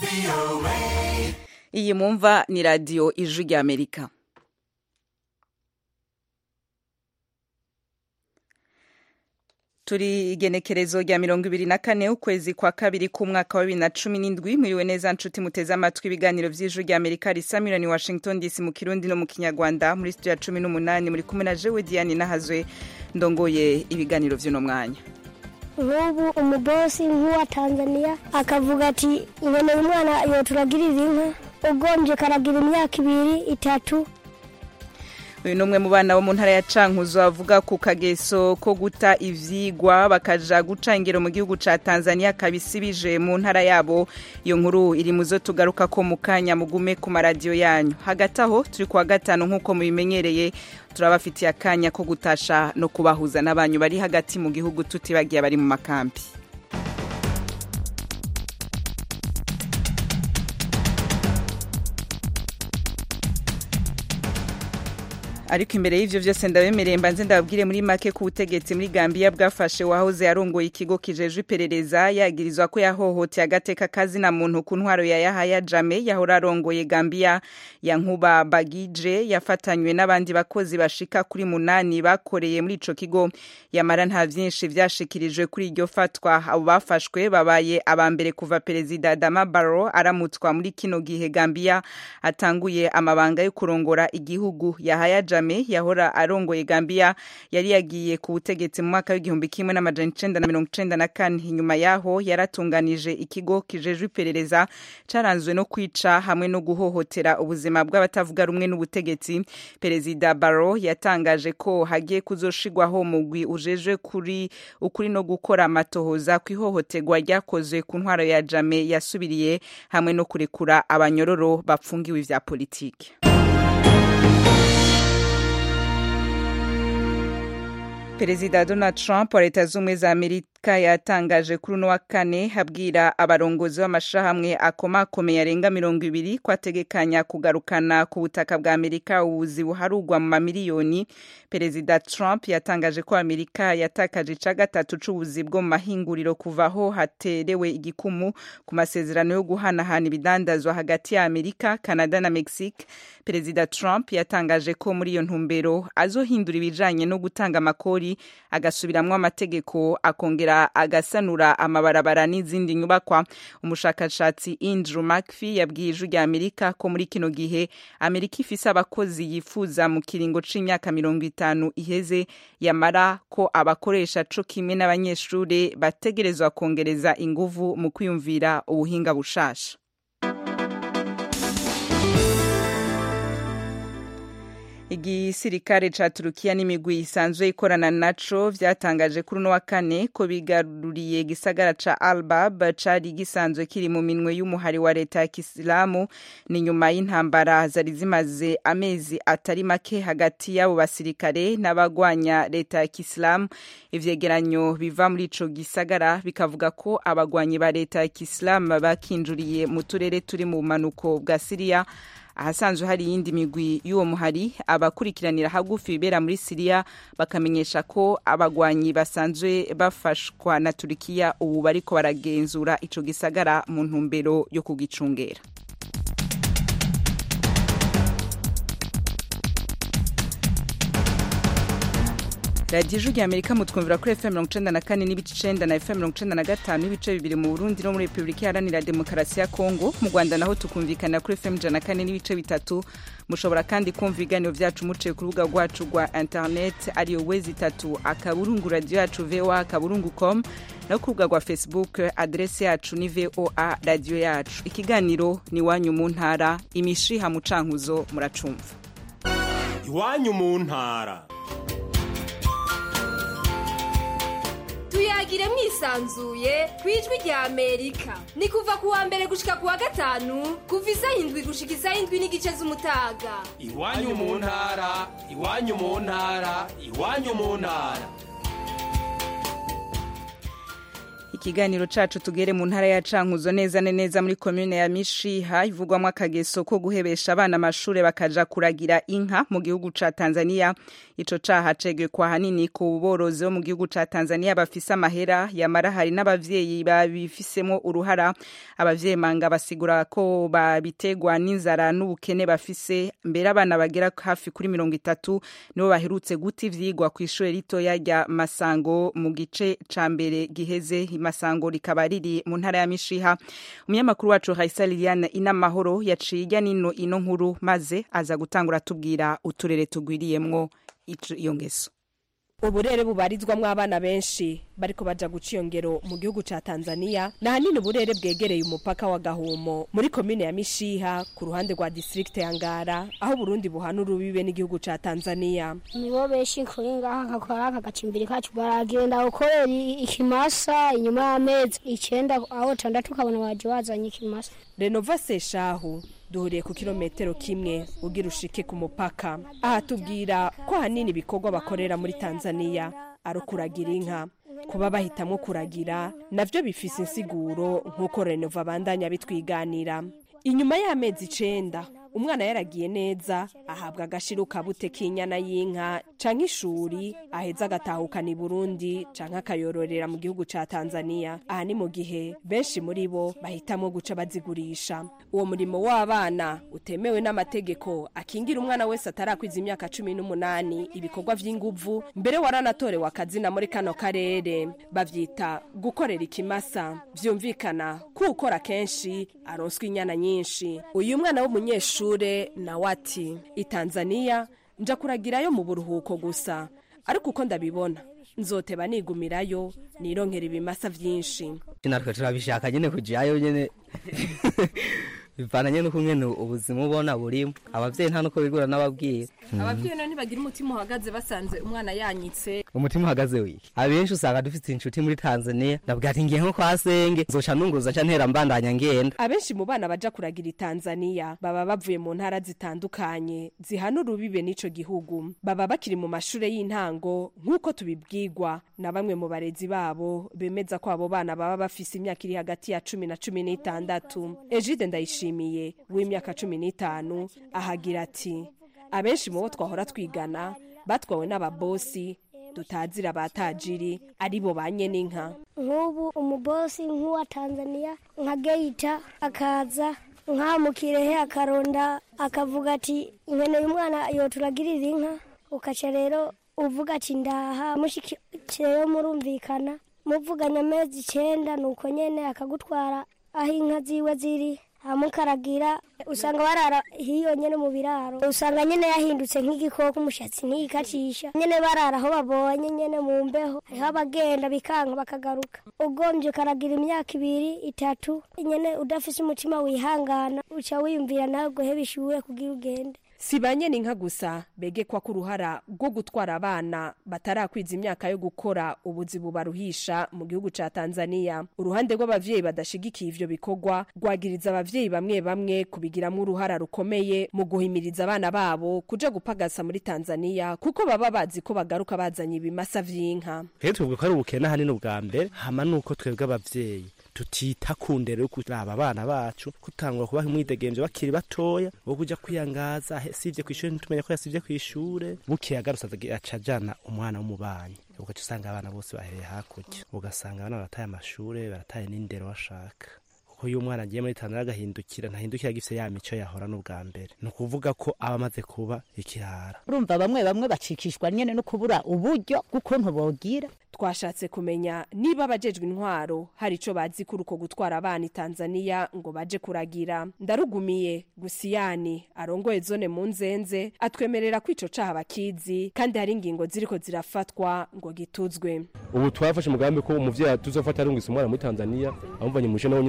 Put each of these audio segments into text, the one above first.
iyi mumva ni radiyo ijwi ry'amerika turi igenekerezo rya mirongo ibiri na kane ukwezi kwa kabiri k'umwaka wa bibiri na cumi n'indwi mwiriwe neza nshuti muteze amatwi ibiganiro by'ijwi rya amerika risa miliyoni washington dc mu kirundi no mu kinyarwanda muri studio ya cumi n'umunani muri kumwe na jewe diane nahazwe ndongoye ibiganiro by'uno mwanya nk'ubu umubosi nk'uwa tanzania akavuga ati iboneye umwana yoturagirira inka ugombye karagira imyaka ibiri itatu uyu ni umwe mu bana bo mu ntara ya cankuzo avuga ku kageso ko guta ivyigwa bakaja guca ingero mu gihugu ca tanzania kabisibije mu ntara yabo iyo nkuru iri mu zo tugaruka ko mu kanya mugume ku maradiyo yanyu hagati aho turi kuwa gatanu nk'uko mubimenyereye turabafitiye akanya ko gutasha no kubahuza n'abanyu bari hagati mu gihugu tutibagiye abari mu makambi ariko imbere y'ivyo vyose ndabemereye mbanze ndababwire muri make ku butegetsi muri Gambia bwafashe wahoze yarongoye ikigo kijejwe iperereza yagirizwa ko yahohoteye agateka kazi na muntu ku ntwaro ya Yahaya Jame yahora arongoye Gambia ya Nkuba Bagije yafatanywe n'abandi bakozi bashika kuri munani bakoreye muri ico kigo yamara nta vyinshi vyashikirijwe kuri iryo fatwa abo bafashwe babaye abambere kuva perezida Adama Barrow aramutswa muri kino gihe Gambia atanguye amabanga yo kurongora igihugu Yahaya Jame Kagame yahora arongoye Gambia yari yagiye ku butegetsi mu mwaka w'igihumbi kimwe n'amajana icenda na mirongo icenda na kane inyuma yaho yaratunganije ikigo kijejwe iperereza caranzwe no kwica hamwe no guhohotera ubuzima bw'abatavuga rumwe n'ubutegetsi perezida Barrow yatangaje ko hagiye kuzoshigwaho mugwi ujejwe kuri ukuri no gukora amatohoza ku ihohoterwa ryakozwe ku ntwaro ya Jame yasubiriye hamwe no kurekura abanyororo bapfungiwe ivya politiki perezida donald trump wa leta z'ubumwe za amerika yatangaje kuri uno wa kane abwira abarongozi b'amashirahamwe akomakomeye arenga mirongo ibiri ko ategekanya kugarukana ku butaka bwa amerika ubuzi buharugwa mu mamiliyoni perezida trump yatangaje ko amerika yatakaje ica gatatu c'ubuzi bwo mu mahinguriro kuva aho haterewe igikumu ku masezerano yo guhanahana ibidandazwa hagati ya amerika canada na mexique perezida trump yatangaje ko muri iyo ntumbero azohindura ibijanye no gutanga amakori agasubiramwo amategeko akongera agasanura amabarabara n'izindi nyubakwa umushakashatsi Andrew McPhee yabwiye ijwi rya Amerika ko muri kino gihe Amerika ifise abakozi yifuza mu kiringo c'imyaka mirongo itanu iheze yamara ko abakoresha co kimwe n'abanyeshure bategerezwa kongereza inguvu mu kwiyumvira ubuhinga bushasha igisirikare ca Turukiya n'imigwi isanzwe ikorana naco vyatangaje kuri uno wa kane ko bigaruriye gisagara ca Albab cari gisanzwe kiri mu minwe y'umuhari wa leta ya Kisilamu ni nyuma y'intambara zari zimaze amezi atari make hagati y'abo basirikare n'abagwanya leta ya Kisilamu ivyegeranyo biva muri ico gisagara bikavuga ko abagwanyi ba leta ya Kisilamu bakinjuriye mu turere turi mu bumanuko bwa Siriya ahasanzwe hari iyindi migwi y'uwo muhari abakurikiranira hagufi ibibera muri siriya bakamenyesha ko abagwanyi basanzwe bafashwa na turikiya ubu bariko baragenzura ico gisagara mu ntumbero yo kugicungera radiyo ijwi rya amerika mutwumvira kuri fm mirongo icenda na kane n'ibice icenda na fm mirongo icenda na gatanu n'ibice bibiri mu burundi no muri repubulika iharanira demokarasi ya kongo mu rwanda naho tukumvikana kuri fm ijana na kane n'ibice bitatu mushobora kandi kumva ibiganiro vyacu muciye ku rubuga rwacu rwa internet ariyo wezi itatu akaburungu radiyo yacu voa akaburungu com no ku rubuga rwa facebook adrese yacu ni voa radiyo yacu ikiganiro ni iwanyu mu ntara imishiha mu cankuzo muracumva iwanyu mu ntara tuyagire mwisanzuye ku ijwi rya amerika ni kuva ku wa mbere gushika ku wa gatanu kuva isaha indwi gushika isaha indwi n'igice z'umutaga iwanyu mu ntara iwanyu mu ntara iwanyu mu ntara ikiganiro cacu tugere mu ntara ya cankuzo neza na neza muri komune ya mishiha ivugwamo akageso ko guhebesha abana amashure bakaja kuragira inka mu gihugu ca tanzania ico caha cegekwa hanini ku borozi bo mu gihugu ca tanzania bafise amahera yamara hari n'abavyeyi babifisemo uruhara abavyeyi manga basigura ko babitegwa n'inzara n'ubukene bafise mbere abana bagera hafi kuri mirongo itatu nibo baherutse guta ivyigwa kw'ishure ritoya rya masango mu gice ca mbere giheze imasango rikaba riri mu ntara ya mishiha umunyamakuru wacu Raisa Liliane inamahoro yaciye ijya nino ino nkuru maze aza gutangura atubwira uturere tugwiriyemwo iyo ngeso uburere bubarizwamwo abana benshi bariko baja guca iyo ngero mu gihugu ca tanzania ni ahanini uburere bwegereye umupaka wa gahumo muri komine ya mishiha ku ruhande rwa district ya ngara aho burundi buhana urubibe n'igihugu ca tanzania nibo benshi kuri ngaha nkakora aka gacimbiri kacu baragenda gukorera ikimasa inyuma y'amezi icenda aho tandatu ukabona baje bazanye ikimasa renova seshahu duhuriye ku kilometero kimwe ugira ushike ku mupaka aha tubwira ko ahanini ibikorwa bakorera muri tanzania ari ukuragira inka kuba bahitamwo kuragira navyo bifise insiguro nk'uko renova abandanya bitwiganira inyuma y'amezi icenda umwana yaragiye neza ahabwa agashiro kabute k'inyana y'inka canke ishuri aheza agatahukana i burundi canke akayororera mu gihugu ca tanzania aha ni mu gihe benshi muri bo bahitamwo guca bazigurisha uwo murimo w'abana utemewe n'amategeko akingira umwana wese atarakwiza imyaka cumi n'umunani ibikorwa vy'inguvu mbere waranatorewe akazina muri kano karere bavyita gukorera ikimasa vyumvikana ko ukora kenshi aronswa inyana nyinshi uyu mwana w'umunyeshuri ishure nawe ati itanzania nja kuragirayo mu buruhuko gusa ariko uko ndabibona nzoteba nigumirayo nironkera ibimasa vyinshi natwe turabishaka nyene kujayo nyene bivananye nuko nyene ubuzima ubona burimo abavyeyi nta nuko bigura n'ababwira abavyeyi none ntibagira umutima uhagaze basanze umwana yanyitse umutima uhagaze wiki abenshi usanga dufite inshuti muri tanzania ndabwira ati ngiye nko kwa senge nzoca nunguza nca ntera mbandanya ngenda abenshi mu bana baja kuragira i tanzania baba bavuye mu ntara zitandukanye zihana urubibe n'ico gihugu baba bakiri mu mashure y'intango nk'uko tubibwirwa na bamwe mu barezi babo bemeza ko abo bana baba bafise imyaka iri hagati ya cumi na cumi n'itandatu ejide ndayishimiye w'imyaka cumi n'itanu ahagira ati abenshi mu bo twahora twigana batwawe n'ababosi tutazira abatajiri aribo ba n'inka nk'ubu umubosi nk'uwa tanzania nka geita akaza nk'aha mu kirehe akaronda akavuga ati nkeneye umwana yoturagirira inka ukaca rero uvuga ati ndaha mushikireyo murumvikana muvuganye amezi icenda nuko nyene akagutwara aho inka ziwe ziri hamukaragira usanga barara hiyo nyene mu biraro usanga nyene yahindutse nk'igikoko umushatsi ntiyikacisha nyene barara aho babonye nyene mu mbeho hariho abagenda bikanka bakagaruka ugombye ukaragira imyaka ibiri itatu nyene udafise umutima wihangana uca wiyumvira nawe guheba ishure kugira ugende si ba inka gusa begekwa ko uruhara rwo gutwara abana batarakwiza imyaka yo gukora ubuzi bubaruhisha mu gihugu ca tanzania uruhande rw'abavyeyi badashigikiye ivyo bikorwa rwagiriza abavyeyi bamwe bamwe kubigiramwo uruhara rukomeye mu guhimiriza abana babo kuja gupagasa muri tanzania kuko baba bazi ko bagaruka bazanye ibimasa vy'inka rero twebwe ko ari ubukene ahanini ubwa mbere hama nuko twebwe abavyeyi tutita ku ndero yo kuraba abana bacu kutangura kubaha umwidegemvyo bakiri batoya wo kuja kwiyangaza sivye kw'ishure ntitumenya ko yasivye kw'ishure bukeye agarutse aca ajana umwana w'umubanyi ugaca usanga abana bose bahereye hakurya ugasanga abana barataye amashure barataye n'indero bashaka kuko iyo umwana agiye muri tanzania agahindukira ntahindukira agifise ya mico yahora n'ubwa mbere ni ukuvuga ko aba amaze kuba ikirara urumva bamwe bamwe bacikishwa nyene no kubura uburyo bw'ukuntu bogira twashatse kumenya niba abajejwe intwaro hari ico bazi kuri uko gutwara abana i tanzania ngo baje kuragira ndarugumiye gusiyani arongoye zone mu nzenze atwemerera ko ico caha bakizi kandi hari ingingo ziriko zirafatwa ngo gituzwe ubu twafashe umugambi ko umuvyeyi tuzofata arungisa umwana muri tanzania amuvanye mu nawe nyene tuca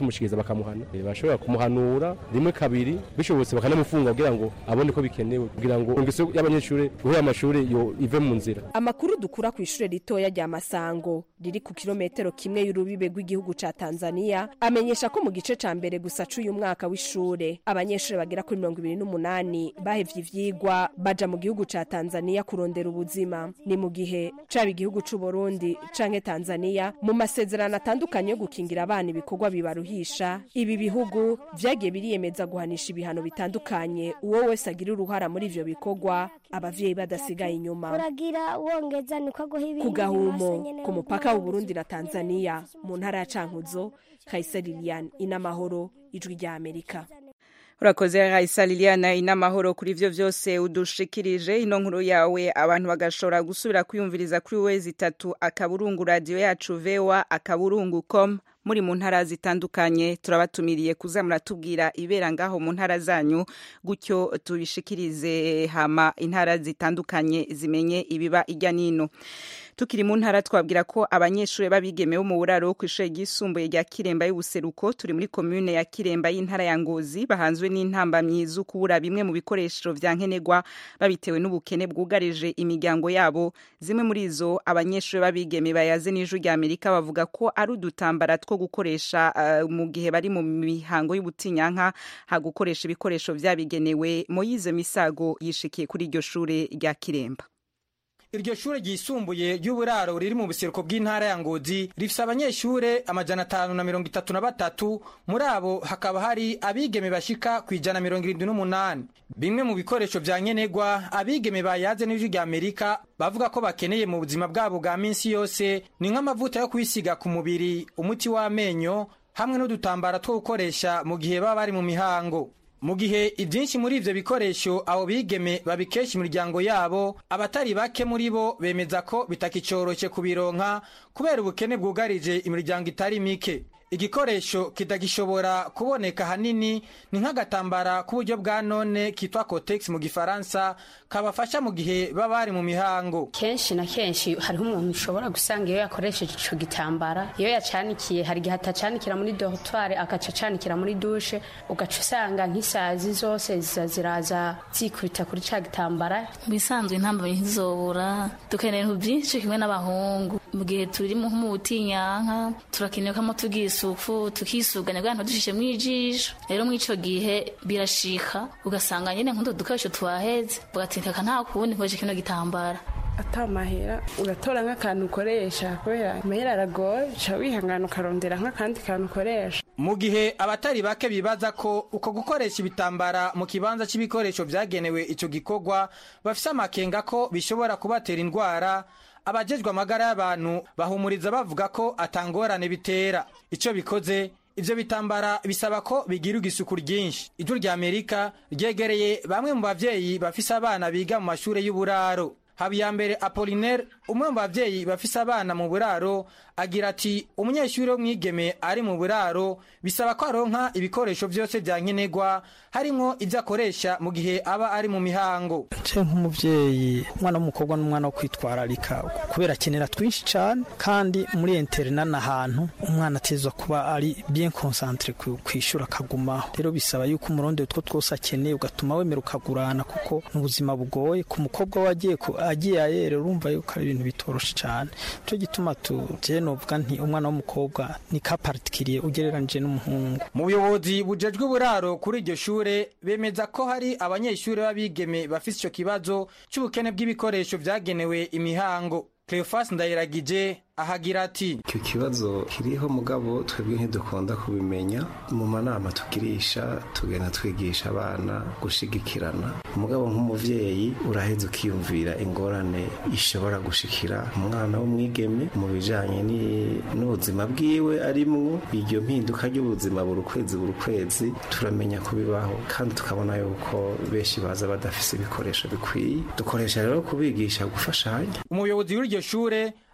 bamushikiriza bakamuhana Eh, bashobora kumuhanura rimwe kabiri bishobotse bakanamufunga kugira ngo abone ko bikenewe kugira ngo ingeso y'abanyeshuri guhera amashuri yo ive mu nzira amakuru dukura ku ishure ritoya rya masango riri ku kilometero kimwe y'urubibe rw'igihugu ca tanzania amenyesha ko mu gice ca mbere gusa c'uyu mwaka w'ishure abanyeshuri bagera kuri mirongo ibiri n'umunani bahevye ivyigwa baja mu gihugu ca tanzania kurondera ubuzima ni mu gihe caba igihugu c'uburundi canke tanzania mu masezerano atandukanye yo gukingira abana ibikorwa bibaruhisha ibi bihugu vyagiye biriyemeza guhanisha ibihano bitandukanye uwo wese agira uruhara muri ivyo bikorwa abavyeyi badasigaye inyuma uragira wongeza niko aguha ibindi ku gahumo bibase nyene ku mupaka w'uburundi na tanzania mu ntara ya cankuzo kayisa lilian inamahoro ijwi rya amerika urakoze raisa liliana inamahoro kuri ivyo vyose udushikirije ino nkuru yawe abantu bagashobora gusubira kwiyumviriza kuri wezi itatu akaburungu radiyo yacu vewa akaburungu com muri mu ntara zitandukanye turabatumiriye kuza muratubwira ibera ngaho mu ntara zanyu gutyo tubishikirize hama intara zitandukanye zimenye ibiba ijya nino tukiri mu ntara twabwira ko abanyeshuri b'abigeme bo mu buraro ku ishuri ryisumbuye rya kiremba y'ubuseruko turi muri komune ya kiremba y'intara ya ngozi bahanzwe n'intambamyi zo kubura bimwe mu bikoresho vya nkenerwa babitewe n'ubukene bwugarije imiryango yabo zimwe muri izo abanyeshuri b'abigeme bayaze n'ijwi rya amerika bavuga ko ari udutambara two gukoresha uh, mu gihe bari mu mihango y'ubutinyanka ha gukoresha ibikoresho vyabigenewe moyize misago yishikiye kuri iryo shure rya kiremba iryo shure ryisumbuye ry'uburaro riri mu buseruko bw'intara ya ngozi rifise abanyeshure amajana atanu na mirongo itatu na batatu muri abo hakaba hari abigeme bashika ku ijana mirongo irindwi n'umunani bimwe mu bikoresho vya nkenerwa abigeme bayaze n'ijwi rya amerika bavuga ko bakeneye mu buzima bwabo bwa minsi yose ni nk'amavuta yo kwisiga ku mubiri umuti w'amenyo hamwe n'udutambara two gukoresha mu gihe baba bari mu mihango mu gihe ibyinshi muri ivyo bikoresho abo bigeme babikesha imiryango yabo abatari bake muri bo bemeza ko bitakicoroshe kubironka kubera ubukene bwugarije imiryango itari mike igikoresho kitagishobora kuboneka hanini ni nk'agatambara k'uburyo bwa none kitwa cotex mu gifaransa kabafasha mu gihe baba bari mu mihango kenshi na kenshi hariho umuntu ushobora gusanga iyo yakoresheje ico gitambara iyo yacanikiye hari igihe atacanikira muri dortoir agaca acanikira muri dushe ugaca usanga nk'isazi zose ziza ziraza zikubita kuri ca gitambara bisanzwe intambamyi ntizobura dukenera ibintu byinshi kimwe n'abahungu mu gihe turi mu butinyanka turakeneye ko tugira isuku tukisuganya kugira ngo dushishemo ijisho rero muri ico gihe birashika ugasanga nyene nk'utu dukoresho twaheze ugatinteka nta kundi nkoresha kino gitambara atamahera ugatora nk'akantu ukoresha kubera amahera aragoye uca wihangana ukarondera nk'akandi kantu ukoresha mu gihe abatari bake bibaza ko uko gukoresha ibitambara mu kibanza cy'ibikoresho vyagenewe ico gikorwa bafise amakenga ko bishobora kubatera indwara abajejwe amagara y'abantu bahumuriza bavuga ko atangorane bitera ico bikoze ivyo bitambara bisaba ko bigirirwa isuku ryinshi ijwi rya amerika ryegereye bamwe mu bavyeyi bafise abana biga mu mashure y'uburaro habiyambere apolinaire umwe mu bavyeyi bafise abana mu buraro agira ati umunyeshuri w'umwigeme ari mu buraro bisaba ko aronka ibikoresho vyose vya nkenerwa harimwo ivyo akoresha mu gihe aba ari mu mihango ce nk'umuvyeyi umwana w'umukobwa n'umwana wo kwitwararika kubera akenera twinshi cane kandi muri interna n'ahantu umwana atezwa kuba ari bien concentre kwishura akagumaho rero bisaba yuko umurundi utwo twose akeneye ugatuma wemera ukagurana kuko n'ubuzima bugoye ku mukobwa wagiye agiye ayere urumva yuko ari ibintu bitoroshe cane nico gituma tuje novuga nti umwana w'umukobwa ni ka particulier ugereranije n'umuhungu mu buyobozi bujejwe uburaro kuri iryo shure bemeza ko hari abanyeshuri b'abigeme bafise ico kibazo c'ubukene bw'ibikoresho vyagenewe imihango Cleophas Ndayiragije ahagira ati icyo kibazo kiriho mugabo twebwe ntidukunda kubimenya mu manama tugirisha tugenda twigisha abana gushigikirana umugabo nk'umuvyeyi uraheza ukiyumvira ingorane ishobora gushikira umwana w'umwigeme mu bijanye n'ubuzima bwiwe arimwo iryo mpinduka ry'ubuzima buri kwezi buri kwezi turamenya kubibaho kandi tukabona yuko benshi baza badafise ibikoresho bikwiye dukoresha rero kubigisha gufashanya umuyobozi w'iryo shure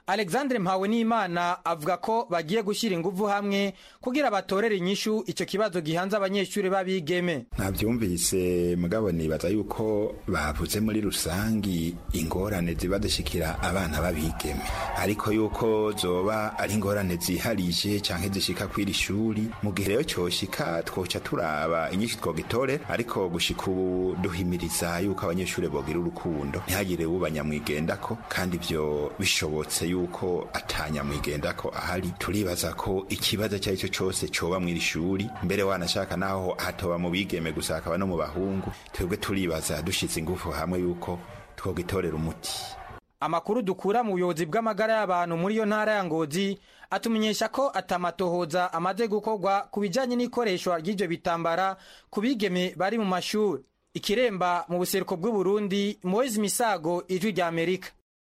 alexandre mpawe n'imana avuga ko bagiye gushyira ingufu hamwe kugira batorere inyishu icyo kibazo gihanze abanyeshuri b'abigeme ntabyumvise mugabo nibaza yuko bavuze muri rusangi ingorane ziba zishikira abana b'abigeme ariko yuko zoba ari ingorane ziharije canke zishika kw'iri shuri mu gihe rero cyoshika twoca turaba inyinshi twogitorera ariko gushika ubu duhimiriza yuko abanyeshuri bogira urukundo ntihagire ubanyamwigendako kandi ivyo bishobotse yuko atanyamwigendako ahari turibaza ko ikibazo icyo ari cyo cyose coba mw'iri shuri mbere wanashaka naho hatoba mu bigeme gusa hakaba no mu bahungu twebwe turibaza dushize ingufu hamwe yuko twogitorera umuti amakuru dukura mu buyobozi bw'amagara y'abantu muri iyo ntara ya ngozi atumenyesha ko atamatohoza amaze gukorwa ku bijyanye n'ikoreshwa ry'ibyo bitambara ku bigeme bari mu mashuri ikiremba mu buseruko bw'uburundi moise misago ijwi rya amerika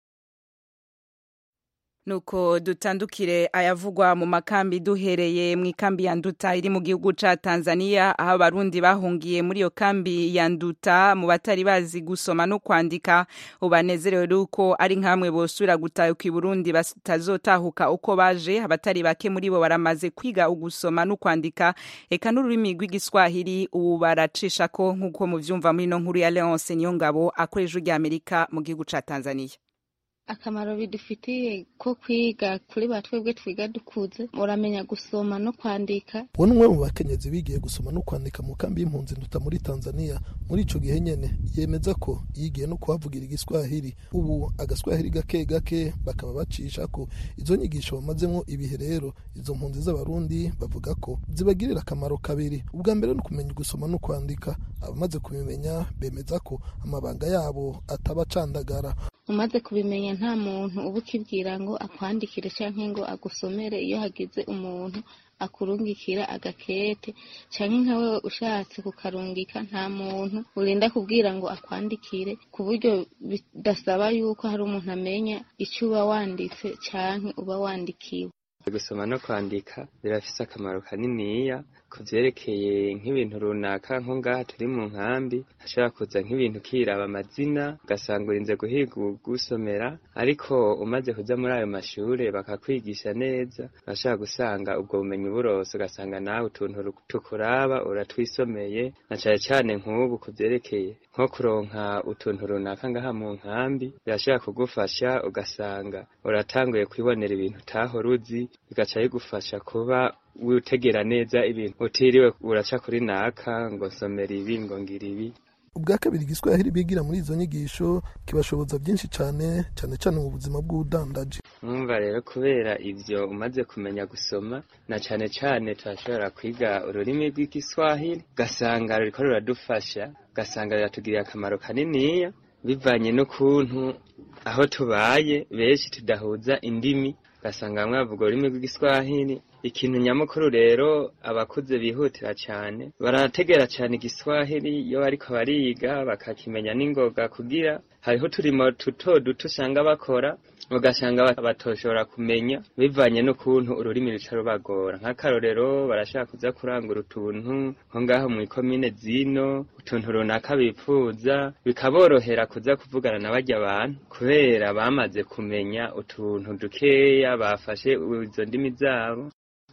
nuko dutandukire ayavugwa mu makambi duhereye mu ikambi ya nduta iri mu gihugu ca Tanzania aho abarundi bahungiye muri iyo kambi ya nduta mu batari bazi gusoma no kwandika ubanezerewe ruko ari nkamwe bosubira gutahuka i Burundi batazotahuka uko baje abatari bake muri bo baramaze kwiga ugusoma no kwandika eka n'ururimi rw'igiswahili ubu baracisha ko nk'uko muvyumva muri no nkuru ya Leonce Niyongabo akoresha rya Amerika mu gihugu ca Tanzania akamaro bidufitiye ko kwiga kuri ba twebwe twiga dukuze muramenya gusoma no kwandika uwo ni umwe mu bakenyezi bigiye gusoma no kwandika mu kambi y'impunzi nduta muri tanzania muri ico gihe nyene yemeza ko yigiye no kuhavugira igiswahili ubu agaswahili gake gake bakaba bacisha ko izo nyigisho bamazemwo ibihe rero izo mpunzi z'abarundi bavuga ko zibagirira akamaro kabiri ubwa mbere no kumenya gusoma no kwandika abamaze kubimenya bemeza ko amabanga yabo ataba acandagara umaze kubimenya nta muntu uba ukibwira ngo akwandikire cyangwa ngo agusomere iyo hagize umuntu akurungikira agakete cyangwa nka wewe ushatse kukarungika nta muntu urinda kubwira ngo akwandikire ku buryo bidasaba yuko hari umuntu amenya icyo uba wanditse cyangwa uba wandikiwe gusoma no kwandika birafise akamaro kaniniya ku vyerekeye nk'ibintu runaka nko ngaha turi mu nkambi hashobora kuza nk'ibintu kiraba amazina ugasanga urinze guhiga ugusomera ariko umaze kuja muri ayo mashure bakakwigisha neza urashobora gusanga ubwo bumenyi burose ugasanga nawe utuntu tukuraba uratwisomeye na cane cane nk'ubu ku vyerekeye nko kuronka utuntu runaka ngaha mu nkambi birashobora kugufasha ugasanga uratanguye kwibonera ibintu utahora uzi bigaca bigufasha kuba witegera neza ibintu utiriwe uraca kuri naka ngo nsomera ibi ngo ngira ibi ubwa kabiri igiswahili bigira muri izo nyigisho kibashoboza byinshi cyane cyane cyane mu buzima bw'ubudandaji mwumva rero kubera ivyo umaze kumenya gusoma na cane cane turashobora kwiga ururimi rw'igiswahili ugasanga ruriko ruradufasha ugasanga riratugiriye akamaro kaniniya bivanye n'ukuntu aho tubaye benshi tudahuza indimi ugasanga bamwe bavuga ururimi rw'igiswahili ikintu nyamukuru rero abakuze bihutira cyane barategera cyane igiswahili iyo bariko bariga bakakimenya n'ingoga kugira hariho uturimo duto duto usanga bakora ugasanga batoshobora kumenya bivanye n'ukuntu ururimi ruca rubagora nk'akarorero barashaka kuza kurangura utuntu nko ngaho mu ikomine zino utuntu runaka bipfuza bikaborohera kuza kuvugana na barya abantu kubera bamaze kumenya utuntu dukeya bafashe izo ndimi zabo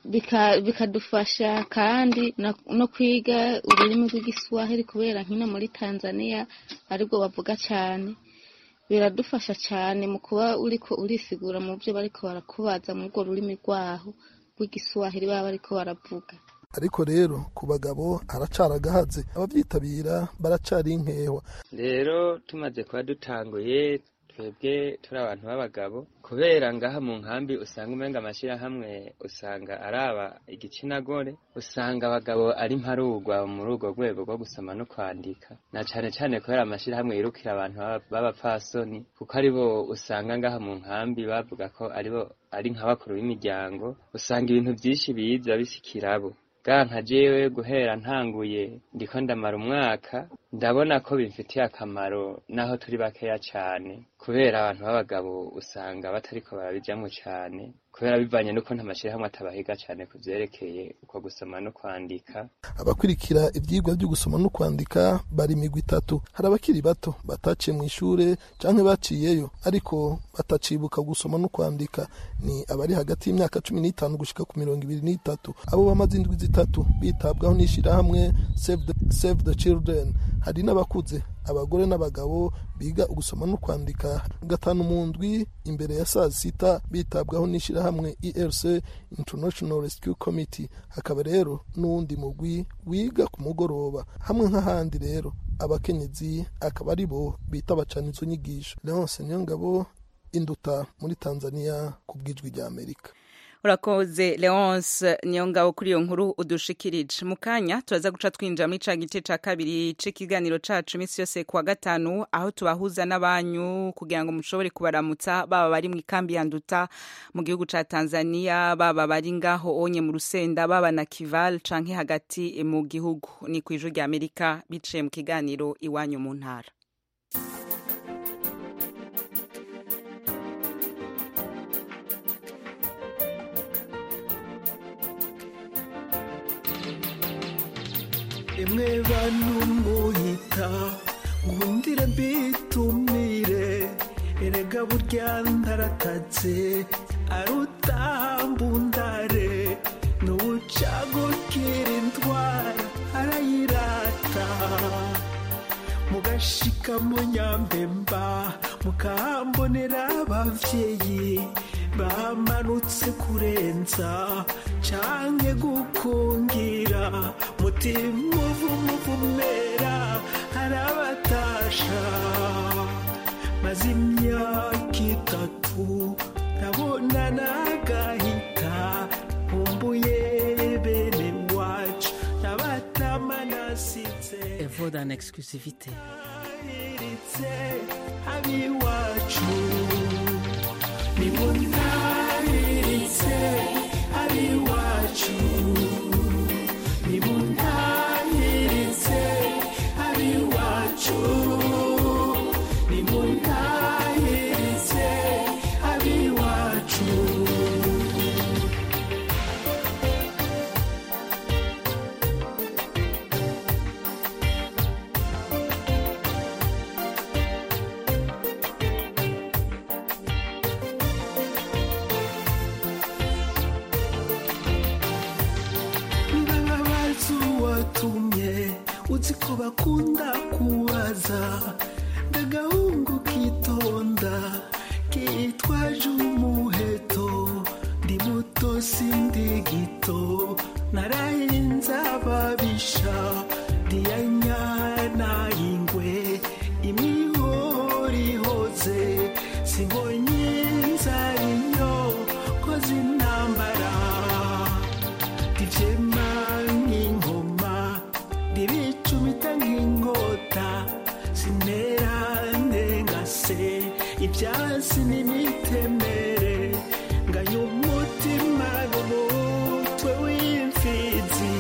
bikadufasha kandi no kwiga ururimi rw'igiswahili kubera nkino muri tanzania aribwo bavuga cyane biradufasha cyane mu kuba uriko urisigura mu byo bariko barakubaza mu rwo rurimi rwaho rw'igiswahili baba bariko baravuga ariko rero ku bagabo haracara agahaze ababyitabira baracari inkewa rero tumaze kuba dutanguye twebwe turi abantu b'abagabo kubera ngaha mu nkambi usanga umenga amashyirahamwe usanga araba igitsina gore usanga abagabo ari mparugwa muri urwo rwego rwo gusoma no kwandika na cane cane kubera amashyirahamwe yirukira abantu b'abapfasoni kuko aribo usanga ngaha mu nkambi bavuga ko aribo ari nk'abakuru b'imiryango usanga ibintu byinshi biza bisikirabo bwa nka jewe guhera ntanguye ndiko ndamara umwaka ndabona ko bimfitiye akamaro naho turi bakeya cane kubera abantu b'abagabo usanga batariko barabijamwo cane kubera bivanye n'uko nta mashyirahamwe atabahiga cyane ku byerekeye uko gusoma no kwandika abakurikira ibyigwa byo gusoma no kwandika bari imigwi itatu hari abakiri bato bataciye mu ishure canke baciyeyo ariko batacibuka gusoma no kwandika ni abari hagati y'imyaka cumi n'itanu gushika ku mirongo ibiri n'itatu abo bamaze indwi zitatu bitabwaho n'ishirahamwe save the, save the children hari n'abakuze abagore n'abagabo biga gusoma no kwandika gatanu mu ndwi imbere ya saa sita bitabwaho n'ishirahamwe erc international rescue committee hakaba rero n'uwundi mugwi wiga ku mugoroba hamwe nk'ahandi rero abakenyezi akaba ari bo bita bacana izo nyigisho leonce niyongabo induta muri tanzania ku bw'ijwi rya amerika urakoze leonce niyo ngabo kuri iyo nkuru udushikirije mu kanya turaza guca twinjira muri ca gice ca kabiri c'ikiganiro cacu iminsi yose kuwa gatanu aho tubahuza n'abanyu kugira ngo mushobore kubaramutsa baba bari mu ikambi ya nduta mu gihugu ca tanzania baba bari ngaho onye mu rusenda baba na kival canke hagati mu gihugu ni kw'ijwi rya amerika biciye mu kiganiro iwanyu mu ntara imwe bantu muyita ngundire mbitumire erega burya ndaratatse arutambundare n'ubucagukira indwara arayirata mugashika mu nyambemba mukahambonera abavyeyi bamanutse kurenza canke gukungira mutima uvumuvumera arabatasha maze imyaka itatu ndabona nagahita nkumbuye bene wacu nabatama nasize Elle vaut dans l'exclusivité. iritse abiwacu nimuntahiritse abiwacu nimuntahiritse abiwacu nimuntahiritse abiwacu ndababaza uwatumye uzi ko bakunda kubaza ndagahungu kitonda kitwaje umuheto ndi muto sindi gito narahinze ababisha ndiyanyana ingwe imihori ihoze simbonye inzara inyo koze intambara ndivyema nk'ingoma ndibicumita nk'inkota sinera ndengase ibyansi n'imitemere nganya umutima n'umutwe w'imfizi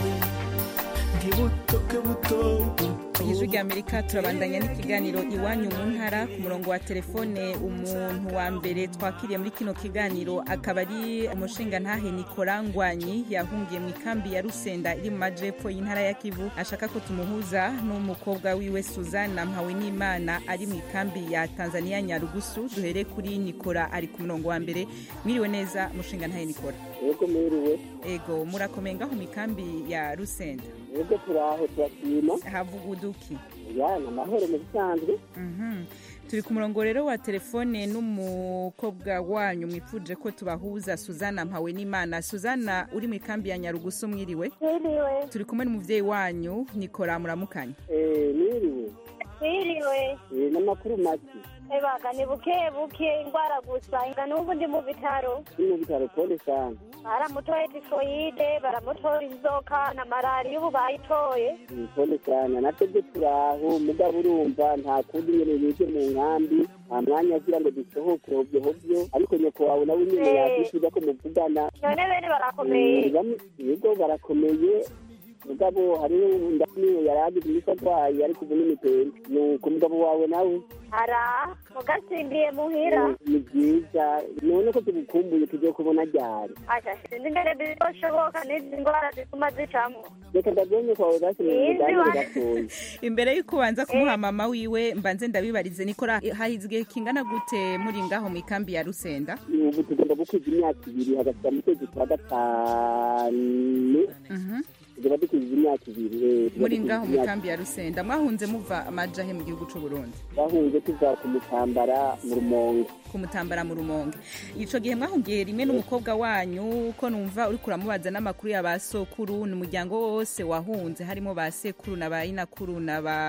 ndibutoke buto ijwi rya amerika turabandanya n'ikiganiro iwanyu mu ntara ku murongo wa telefone umuntu wa mbere twakiriye muri kino kiganiro akaba ari umushinga ntahe nikora ngwanyi yahungiye mu ikambi ya rusenda iri mu majepfo y'intara ya kivu ashaka ko tumuhuza n'umukobwa wiwe suzana mpawe n'imana ari mu ikambi ya tanzania nyarugusu duhere kuri nikora ari ku murongo wa mbere mwiriwe neza mushinga ntahe nikora yego mwiriwe ego murakomeye ngaho mu ikambi ya rusenda yego turaho turashima havuga uduki ya ni amahoro mu bisanzwe Mhm. turi ku murongo rero wa telefone n'umukobwa wanyu mwifuje ko tubahuza suzana mpawe n'imana suzana uri mu ikambi ya nyarugusu mwiriwe Mwiriwe. turi kumwe n'umuvyeyi wanyu nikora muramukanya Eh, mwiriwe Mwiriwe. Eh, n'amakuru make Ebaga ni buke buke indwara gusa nga n'ubu ndi mu bitaro ni mu bitaro pole sana baramutoye tifoyide baramutora inzoka na malariya ubu bayitoye Mm, pole sana natebwe turaho mugabo urumva nta kundi nyene yije mu nkambi nta mwanya agira ngo dusohoke hovyo hovyo ariko nyoko wawe nawe nyene Eh. yakwishuza ko muvugana none bene barakomeye Mm, bamwe- yego barakomeye mugabo hariho ndaniwe yari agize imisi arwaye ariko ubu n'imitende nuko mugabo wawe nawe ara mugasimbiye muhira ni byiza none ko tugukumbuye tugiye kubona ryari asha sinzi ingene bizoshoboka n'izi ndwara zituma zicamwo reka ndagenye kwawe basi mu Izi biganiro wa- gatoya imbere y'uko ubanza kumuha mama wiwe mbanze ndabibarize nikora hahize igihe kingana gute muri ngaho mu ikambi ya rusenda ubu tugomba gukwiza imyaka ibiri hagati mu kwezi kwa gatanu tugomba dukwiza imyaka ibiri eh, tugomba muri dukwiza ngaho mu imyaka ikambi ya rusenda mwahunze muva amajahe mu gihugu c'u Burundi bahunze tuva ku mutambara mu rumonge kumutambara mu rumonge ico gihe mwahungiye rimwe n'umukobwa wanyu ko numva uriko uramubaza n'amakuru ya ba sokuru ni umuryango wose wahunze harimo ba sekuru na ba inakuru na ba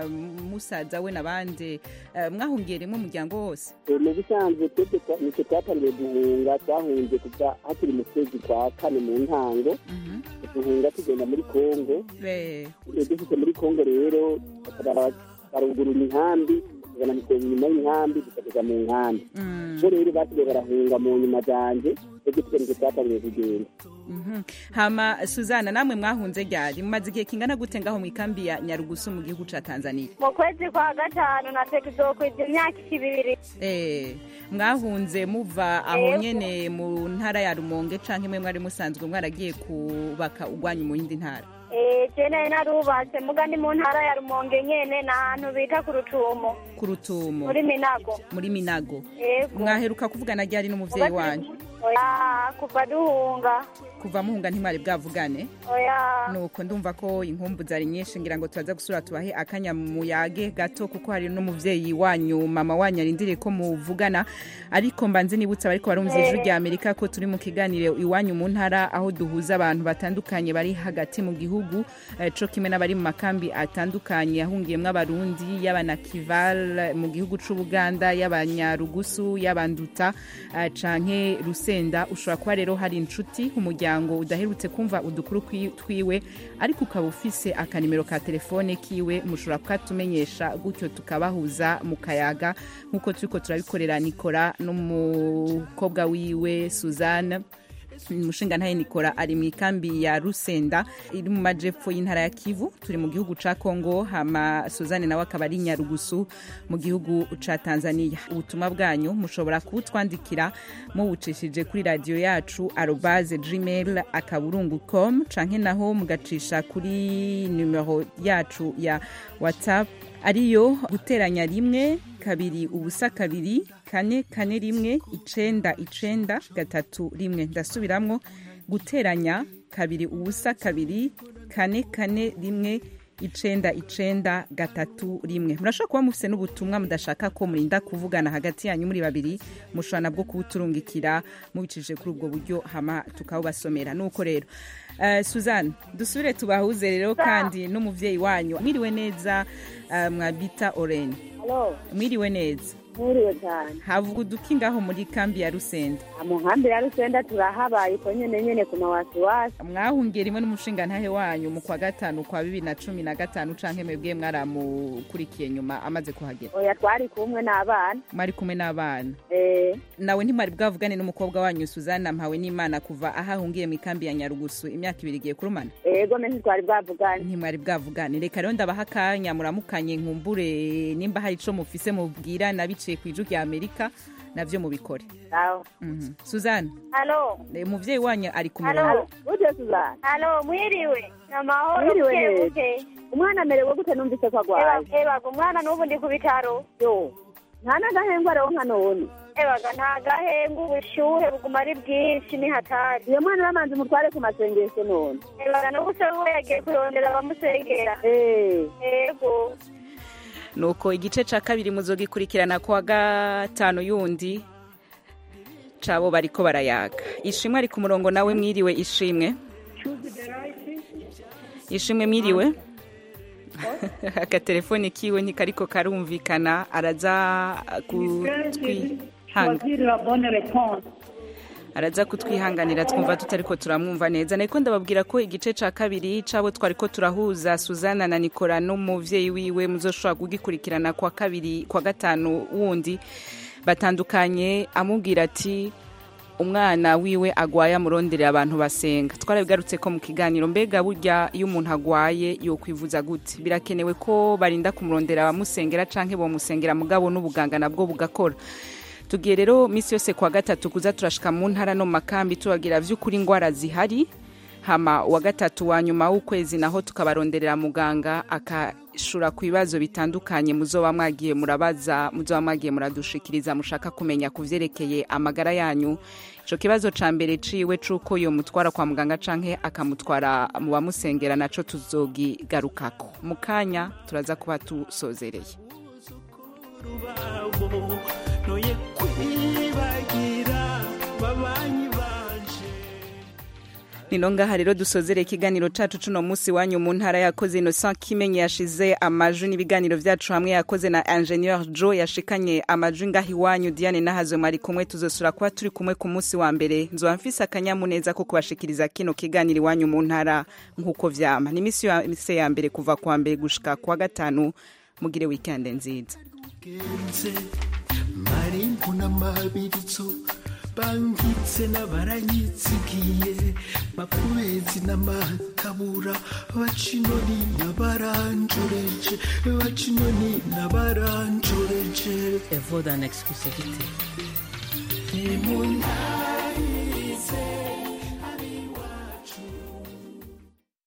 musaza we n'abandi Eh, mwahungiye rimwe umuryango wose Eh, mu bisanzwe twebwe twa- nitwe twatangiye guhunga twahunze kuva hakiri mu kwezi kwa kane mu ntango duhunga tugenda muri kongo be Eh, dufite muri kongo rero bakaba barugurura inkambi tugana inyuma y'inkambi tukageza mu nkambi bo rero basigaye barahunga mu nyuma zanje twebwe twe nitwe twatangiye kugenda Mhm. hama suzana namwe mwahunze ryari mumaze igihe kingana gute ngaho mu ikambi ya nyarugusu mu gihugu ca tanzania mu kwezi kwa gatanu nateka izokwiza imyaka ibiri Eh, mwahunze muva aho Yego. nyene mu ntara ya rumonge canke mwe mwari musanzwe mwaragiye kubaka ugwanyu mu yindi ntara Eh, je nari narubatse muga ni mu ntara ya rumonge nyene ni ahantu bita ku rutumo ku rutumo muri minago muri minago Yego. mwaheruka kuvugana ryari n'umuvyeyi wanyu oya kuva duhunga kuva muhunga ntimwari bwavugane oya nuko ndumva ko inkumbu zari nyinshi ngira ngo turaza gusura tubahe akanya muyage gato kuko hari n'umuvyeyi wanyu mama wanyu arindiriye ko muvugana ariko mbanze nibutsa bariko barumva ijwi rya amerika ko turi mu kiganiro iwanyu mu ntara aho duhuza abantu batandukanye bari hagati mu gihugu eh, co kimwe n'abari mu makambi atandukanye yahungiyemwo abarundi y'abanakival mu gihugu c'ubuganda y'abanyarugusu y'abanduta eh, canke rusenda ushobora kuba rero hari inshuti umuryango udaherutse kumva udukuru kwi- twiwe ariko ukaba ufise akanimero ka telefone kiwe mushobora kukatumenyesha gutyo tukabahuza mu kayaga nk'uko turiko turabikorera nikora n'umukobwa wiwe suzanne umushinga ntaye nikora ari mu ikambi ya rusenda iri mu majepfo y'intara ya kivu turi mu gihugu ca kongo hama suzanne nawe akaba ari nyarugusu mu gihugu ca tanzania ubutumwa bwanyu mushobora kubutwandikira mubucishije kuri radiyo yacu arobaze gmail akaburungu com canke naho mugacisha kuri numero yacu ya whatsapp ariyo guteranya rimwe kabiri ubusa kabiri kane kane rimwe icenda icenda gatatu rimwe ndasubiramwo guteranya kabiri ubusa kabiri kane kane rimwe icenda icenda gatatu rimwe murashobora kuba mufise n'ubutumwa mudashaka ko murinda kuvugana hagati yanyu muri babiri mushobora nabwo kubuturungikira mubicishije kuri ubwo buryo hama tukabubasomera nuko rero uh, suzanne dusubire tubahuze rero kandi n'umuvyeyi wanyu mwiriwe neza uh, mwabita orene Halo, mwiriwe neza mwiriwe cyane havuga uduki ngaho muri kambi ya rusenda mu nkambi ya rusenda turahabaye ko nyene nyene ku mawasiwasi mwahungiye rimwe n'umushinga ntahe wanyu mu kwa gatanu kwa bibiri na cumi na gatanu canke mwebwe mwaramukurikiye nyuma amaze kuhagera oya twari kumwe n'abana mwari kumwe n'abana eh nawe ntimwari bwavugane n'umukobwa wanyu suzana mpawe n'imana kuva aho ahungiye mu ikambi ya nyarugusu imyaka ibiri igiye kurumana ego me ntitwari bwavugane ntimwari bwavugane reka rero ndabaha akanya muramukanye nkumbure nimba hari ico mufise mubwira nabiciye ku ijwi rya amerika navyo mubikore sawa Mhm. suzana halo eh, umuvyeyi wanyu ari ku halo murongo uje suzana halo mwiriwe amahoro Mwiriwe buke neza. buke umwana amerewe gute numvise ko agwaye ebaga umwana n'ubu ndi ku bitaro yo nta n'agahengwa aronka none ebaga nta gahenga ubushyuhe buguma ari bwinshi ni hatari iyo mwana bamanze umutware ku masengesho none ebaga n'ubuse we yagiye kurondera abamusengera ego nuko igice ca kabiri muzogikurikirana kuwa gatanu yundi cabo bariko barayaga ishimwe ari ku murongo nawe mwiriwe ishimwe ishimwe mwiriwe akatelefone kiwe ntikariko karumvikana araza kutwihanga araza kutwihanganira twumva tutariko turamwumva neza nariko ndababwira ko igice ca kabiri cabo twariko turahuza suzana na nikora n'umuvyeyi wiwe muzoshobora kugikurikirana kwa kabiri kwa gatanu wundi batandukanye amubwira ati umwana wiwe agwaye amuronderera abantu basenga twarabigarutse ko mu kiganiro mbega burya iyo umuntu agwaye yokwivuza gute birakenewe ko barinda kumurondera abamusengera canke bomusengera mugabo n'ubuganga nabwo bugakora tugiye rero misi yose kwa gatatu kuza turashika mu ntara no mu makambi tubagira vy'ukuri ingwara zihari hama wa gatatu wa nyuma w'ukwezi naho tukabaronderera muganga akashura ku bibazo bitandukanye muzoba mwagiye murabaza muzoba mwagiye muradushikiriza mushaka kumenya ku vyerekeye amagara yanyu ico kibazo ca mbere ciwe c'uko yomutwara kwa muganga canke akamutwara mu bamusengera naco tuzogigarukako mu kanya turaza kuba tusozereye babo noye kwibagira babanyi banje nino ngaha rero dusozere ikiganiro cacu cuno musi wanyu mu ntara yakoze Innocent Kimenyi yashize amaju n'ibiganiro vyacu hamwe yakoze na Ingenieur Joe yashikanye amaju ngaha iwanyu Diane Nahazwe mwari kumwe tuzosura kuba turi kumwe ku musi wa mbere nzoba mfise akanyamuneza ko kubashikiriza kino kiganiro iwanyu mu ntara nk'uko vyama ni misi yose ya mbere kuva kuwa mbere gushika kuwa gatanu mugire weekend nziza genze marimbu n'amabirizo bangitse n'abaranyitsigiye mapubezi n'amatabura bacinoni n'abaranjoreje bacinoni n'abaranjoreje evo d'un exclusivité ni mu ntara